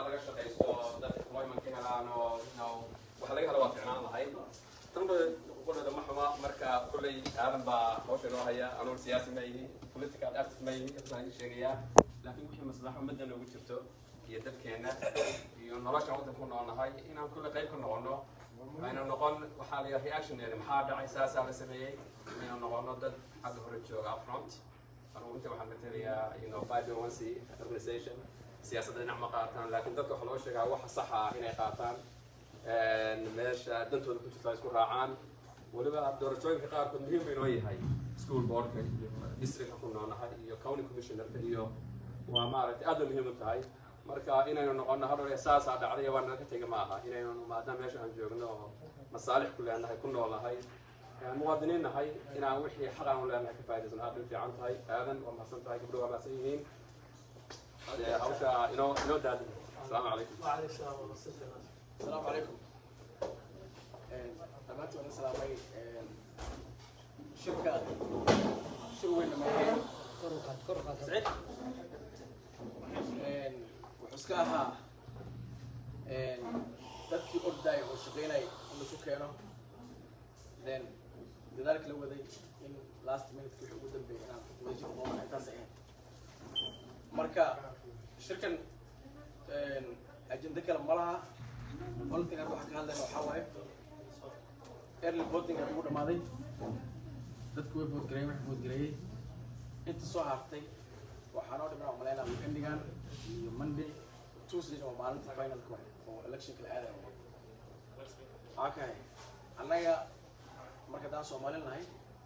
laga shaqaysto dadka employment ka helaan oo you know waxa laga helo waa ficnaan lahayd tanba qolada ma xuma marka kolley aadan baa hawsha noo haya anuun siyaasi ma ihi political active ma ihi kasaan sheegayaa laakiin wixii maslaxa ummadda noogu jirto iyo dadkeena iyo nolosha waddanku noolnahay inaan kulle qayb ka noqono aynu noqon waxaa la reactioneena maxaa dhacay saasaa la sameeyey inaynu noqono dad xagga hore jooga upfront anugu inta waxaan matalayaa you know five one c organization siyaasadda dhinac ma qaataan laakiin dadka waxaa loo sheegaa waxa saxa ah inay qaataan meesha dantooda ku jirta ay isku raacaan weliba doorashooyinka qaarkood muhiim bay noo yahay school boardka iyo districtka ku noolnahay iyo county commissionerka iyo waa maaragtay aad bay muhiim u tahay marka inaynu noqono hadhow saasaa dhacday waa naga tega ma aha inaynu maadaama meesha aan joogno oo masaalix ku leenahay ku noolnahay muwaadiniin nahay inaan wixii xaq aan u leenahay ka faa'iidaysan aad bay fiican tahay aadan waa mahadsan tahay gabdho waa mahadsan yihiin hawsha inoo inoo daadin asalaamu calaykum السلام عليكم دمانتي وانا سلامي شركة شو وين ما سعيد وحسكاها dadkii ordaay oo shaqaynay in lasu keeno then dadaalka la waday in last minute wixii ugu dambeeyay inaan wadajir qoomana intaas ahayd marka shirkan ajenda kale ma laha onlything aan waxa ka hadlayna waxaa waaye early voting aan ugu dhamaaday dadku way vote gareeyeen wax vote gareeyey inta soo hartay waxaa noo dhiman oo malaynaa weekendigan iyo monday tuesday oo maalinta finalka waay oo electionka la aadayo waxaa kahay annaga marka haddaan soomaali nahay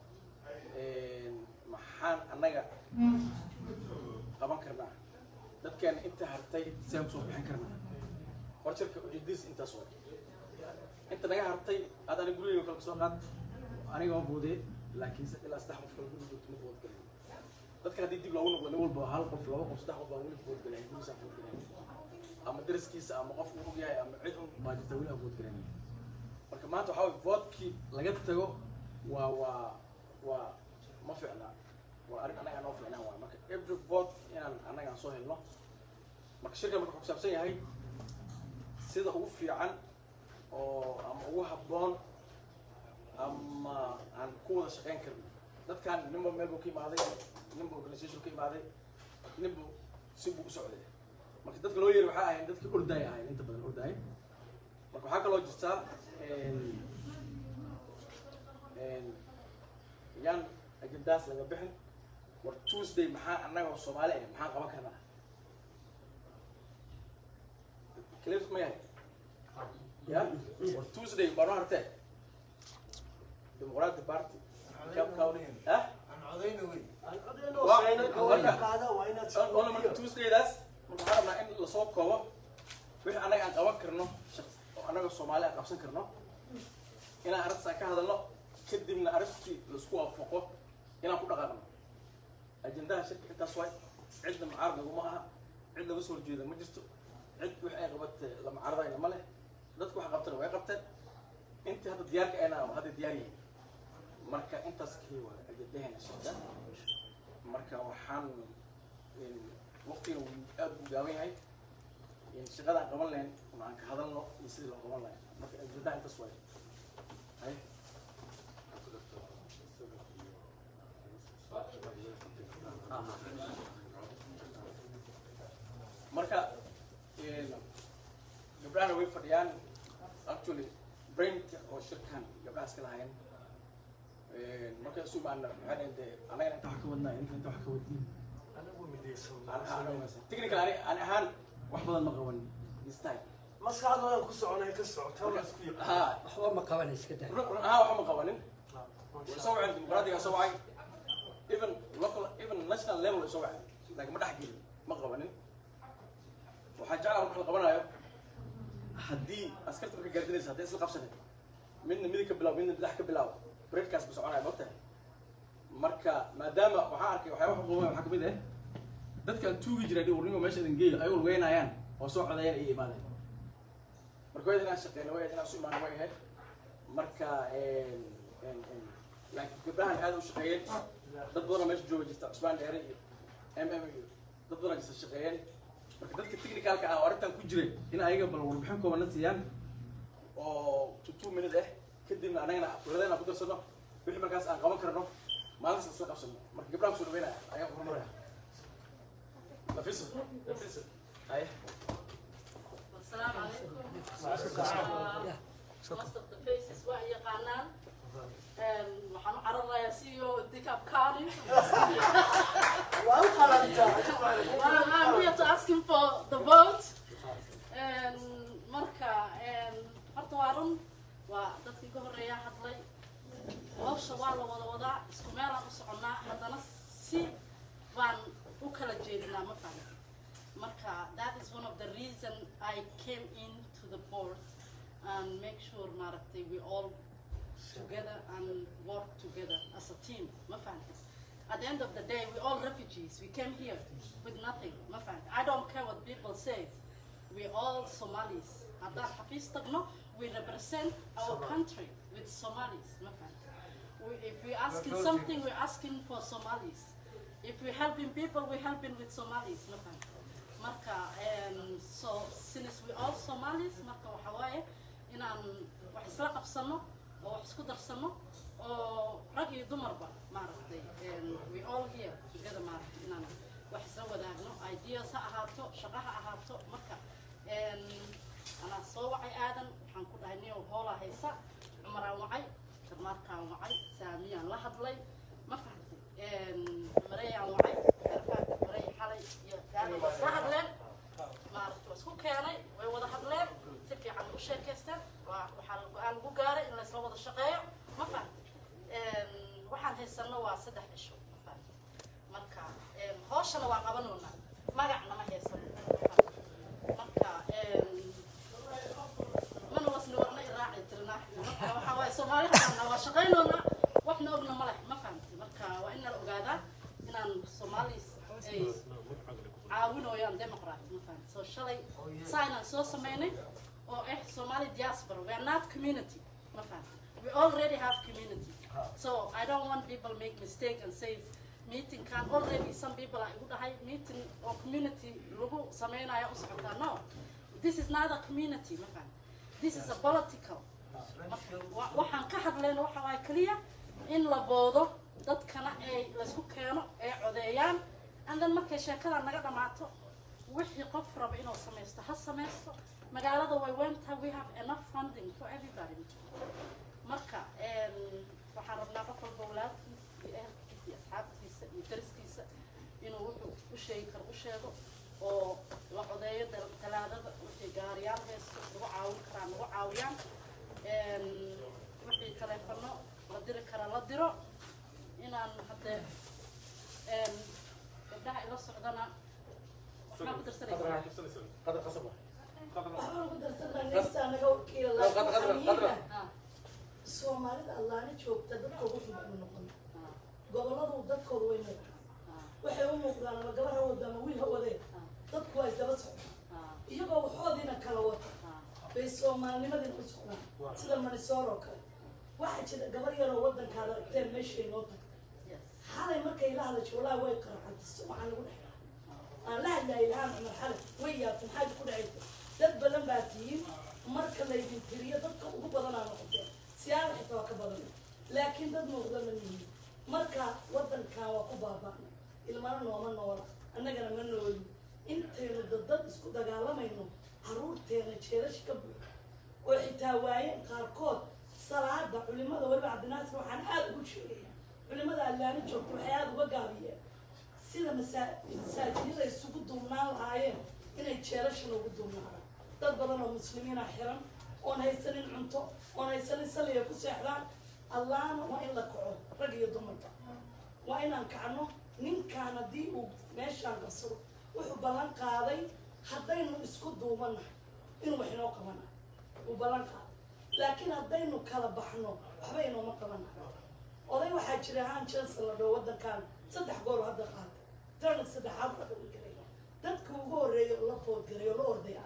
maxaan annaga qaban karnaa dadkeena inta hartay saan kusoo bixin karnaa horjarka ujeedadiis intaas way inta naga hartay aad aniga gurigeyga kale kasoo qaad aniga waa boodee laakiin ilaa saddex qof kale guriga joogto ma boodgalay dadka haddii dib loogu noqdo nin walba hal qof laba qof saddex qof baan weli boodgalay gurigiisa boodgalay ama daraskiisa ama qof uu og yahay ama cid un baa jirta weli aan boodgalanay marka maanta waxaa waye voodkii laga tago waa waa waa ma ficna waa arrin annaga noo ficnaan waay marka every vote inaan annaga aan soo helno marka shirkan marka wuxuu kusaabsan yahay sida ugu fiican oo ama ugu habboon ama aan ku wada shaqayn karno dadkan ninba meel buu ka imaaday ninba organisation ka imaaday ninba si buu u socday marka dadka loo yeeri waxaa ahayn dadkii ordaay ahayn inta badan ordaay marka waxaa kaloo jirtaa yaan agendaas laga bixin war tuesday maxaa annaga oo soomaali ah maxaan qaban karnaa clear ma yahay ya war tuesday baa noo hartee dimuqraati party Cape County ha ona marka tuesdaydaas marka waxaan rabnaa in lasoo koobo wixii annaga aan qaban karno shaqs oo annaga soomaali aan qabsan karno inaan arrintaas aan ka hadalno kadibna arrintii laisku waafaqo inaan ku dhaqaaqno ajendaha shirka intaas waay cidna mucaarad laguma aha cid laga soo horjeeda ma jirto cid wix ay qabatay la mucaaradayna ma leh dadku wax qabtana way qabteen intii hadda diyaarka ayna hadda diyaar yihiin marka intaas kii waa ajendaheena shirka marka waxaan waqtiga uu aad u gaaban yahay shaqada aan qaban lahayn ama aan ka hadalno iyo sidii loo qaban lahayn marka ajendaha intaas waay hay marka gabdhahana way fadhiyaan actually brainka oo shirkan gabdhaha iska lahayn marka isu imaana maxay dhahen dee anagana inta wax ka wadnaa inta inta wax ka wadin technical ani ani ahaan wax badan ma qaban this time maskaxdooda ku soconay ka socota waa isku yaqaan ha waxba ma qaban iska daa run run ahaan waxba ma qabanin way soo waceen dimuqraadiga soo wacay even local even national level way soo waceen laakiin ma dhex gelin ma qabanin waxaa jeclaa marka la qabanayo haddii askarta marka gaardinaysa hadday isla qabsanin midna midig ka bilaab midna bidax ka bilaab breadkaas ba soconaya mogtahay marka maadaama waxaan arkay waxyaaba xuquuqaya waxaa kamid ah dadkaan tuugi jiray dhi warnimo meesha idin geeyo ay walweynayaan oo soo codayaan ay imaadeen marka waa inaan shaqeyno waa inaan isu imaano way ahayd marka laakiin gabdhahan aad u shaqeeyeen dad badanoo meesha jooga jirta cusbaan dheere iyo m m iyo dad badanoo jirta shaqeeyeen marka dadka technicalka ah oo arrintan ku jiray in ayaga bal warbixin koobana siiyaan oo two two minute ah kadibna anagana filadeen aan ku darsano wixii markaas aan qaban karno maalintaas isla qabsano marka gabdhaha kusoo dhaweynaya ayaan horumaraya nafiso nafiso haye السلام عليكم. Uh, most of the faces waa yaqaanaan. Um, waxaan u cararayaa CEO Dicap County. waa u qalantaa Well, I'm here to ask him for the vote. Um, marka um, horta waa run waa dadkii ka horreeya hadlay hawsha waa la wada wadaa isku meelaan u soconnaa haddana si baan u kala jeedinaa ma fahamta marka that is one of the reason I came in to the board and make sure maaragtay we all together and work together as a team ma fahamta at the end of the day we all refugees we came here with nothing ma fahamta I don't care what people say we all Somalis haddaan xafiis tagno we represent our country with Somalis ma fahamta we, if we're asking something we're asking for Somalis if we're helping people we're helping with Somalis ma fahamta marka um, so since we all Somalis marka waxa waaye inaan wax isla qabsano oo wax isku darsano oo rag iyo dumarba maaragtay um, we all here together maaragtay inaan wax isla wadaagno ideas ha ahaato shaqo ha ahaato marka um, anaa soo wacay aadan waxaan ku dhahay niyow hoolaa haysa cumaraan wacay jarmaarkaan wacay saamiyaan la hadlay ma fahamtay mareyaan wacay garfaadka marey xalay iyo aadan waa isla hadleen maaragtay waa isku keenay way wada hadleen si fiican u sheekaysteen waa waxaa la go-aan lagu gaaray in laysla wada shaqeeyo ma fahamtay waxaan haysano waa saddex cisho ma fahamtay marka hooshana waa qabanoonaa magacna ma haysano marka mana wasni warna iraaci tirnaa marka waxaa waaye soomaali xasanna waa shaqaynoonaa waxna ogna ma leh ma fahamtay marka waa in nala ogaadaa inaan soomaalis ay caawinooyaan democrat ma fahamtay so shalay sainaan soo sameynay oo ah somali diaspora we are not community ma fahamtay we already have community so i don't want people make mistake and say meeting can already some people are igu dhahay meeting oo community lagu sameynayo u socotaa no this is not a community ma fahamtay this is a political Wa- waxaan ka hadlayna waxa waaye keliya in la boodo dadkana ay laysku keeno ay codeeyaan and then markay sheekada naga dhamaato wixii qof raba inuu samaysto ha samaysto magaalada way weyntahay we have enough funding for everybody marka em, waxaan rabnaa qof walba walaalkiisa iyo ehelkiisa iyo asxaabtiisa iyo dariskiisa inuu wuxuu u sheegi karo u sheego oo la codeeyo dal- talaadada wixii gaariyaal haysto lagu caawin karaa lagu caawiyaan Em, wixii taleefano la diri karaa la diro inaan haddee em, gabdhaha ila socdana waxbaa ku darsanaysaa qadar qasab ah waxaan ugu darsanaysaa naga wakiila Qadar, qadar, qadar. Ah, soomaalida allaana joogta dadka ugu xubnu noqon ah, goboladu dadkooda way muuqdaan ah, waxay u muuqdaan ama gabar ha wado ama wiil ha wadeen dadku waa isdaba socdaan ah, iyagoo waxoodiina kala wata ah. bay soomaalinimadina u socdaan sida manisoor oo kale waxaa jira gabar yaroo wadankaada aragteen meeshay noo tagtay Yes. xalay markay la hadasho walaahi way qarxantay waxaa lagu dhex aan la hadlaayay ilhaan cumar xale way yaabtay maxaad ku dhacaysa dad badan baa tihiin marka laydin tiriyo dadka ugu badanaa noqoteen siyaada xitaa waa ka badan laakiin dad muuqda ma nihin marka wadankan waa ku baaba'nay ilmana nooma noola annagana ma nooli intaynu dadad isku dagaalamayno caruurteena jeelasha ka buuxa oo xitaa waayeen qaarkood salaada culimada weliba cabdinaasir waxaan aada ugu sheegaya culimada allaani joogta waxay aada uga gaabiyeen sida masaa- masaajidada isugu duubnaan lahaayeen inay jeelashan ugu duubnaadaan dad badan oo muslimiina xiran oon haysanin cunto oon haysanin saliya ku seexdaan allahna waa in la kaco rag iyo dumarka waa inaan kacno ninkaan haddii uu meeshaan qabsado wuxuu ballan qaaday haddaynu isku duubanahay inuu wax inoo qabanayo uu ballan qaaday laakiin haddaynu kala baxno waxba inooma qabanayo oday waxaa jira haan johnson la dhaho wadankan saddex goor hadda qaatay tana saddexaad la dhawingaraya dadka ugu horreeya oo la foodgaray oo la ordaya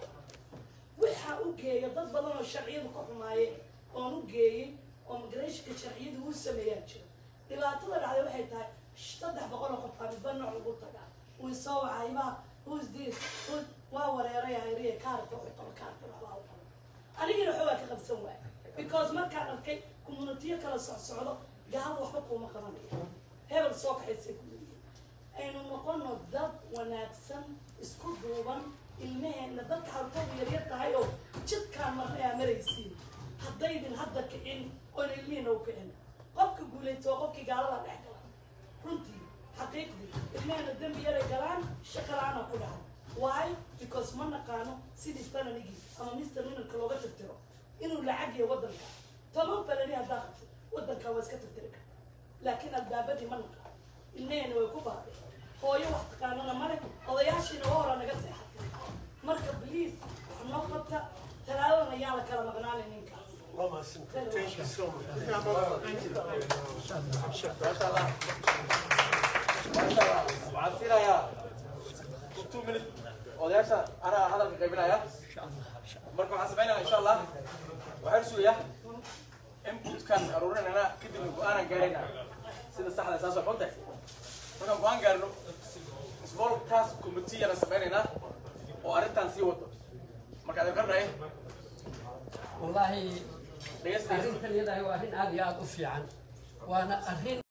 waxaa u geeya dad badan oo sharciyadu ka xumaayeen oon u geeyey oo migrationka sharciyadu uu sameeyaa jira dhibaatada dhacday waxay tahay saddex boqol oo qof aa midba nooc ugu tagaa wii soo wacayba who's this who's waa wareeray hayriye kaarka way qaba kaarka waxbaa u qaba anigina waxbaa ka qabsan waay because markaan arkay communitiyo kala socsocdo gaalo waxba kuuma qabanaya hebel soo kaxaysay ku leeyihin aynu noqono dad wanaagsan isku duuban ilmaheenna dadka hartoodu yaryar tahay oo jidkaan marna aa maraysiin haddaydin hadda kicin oona ilmihiina u kicin qofka guulaytoo qofkii gaalada dhex gala runtii xaqiiqdii ilmaheenna dembi yaray galaan shaqo la-aana ku dhaca why because ma naqaano sidii fananigii ama mister minarka looga tirtiro inuu lacag iyo waddanka toban fanani haddaa qabto waddanka waa iska tirtiri karta laakiin albaabadii ma naqaano ilmaheenna way ku baadeen hooyo wax taqaanana male odayaashiina waa hora naga seexatay marka please wax noo qabta talaadadana yaa la kala maqnaanay ninkaas Thank you so much. maasha allah maasha allah waxaan siinayaa two minute odayaasha anaa hadalka qaybinaya marka waxaan sameynaya insha allah waxaan sugayaa inputkan aruurinayna kadibna go-aanan gaarayna sida saxda saas oo xunta markaan go-aan gaarno small task committee yana sameynaynaa oo arrintan sii wado marka adin qarnay والله dhegeysta arrintan iyada waa arrin aad iyo aad u fiican waana arrin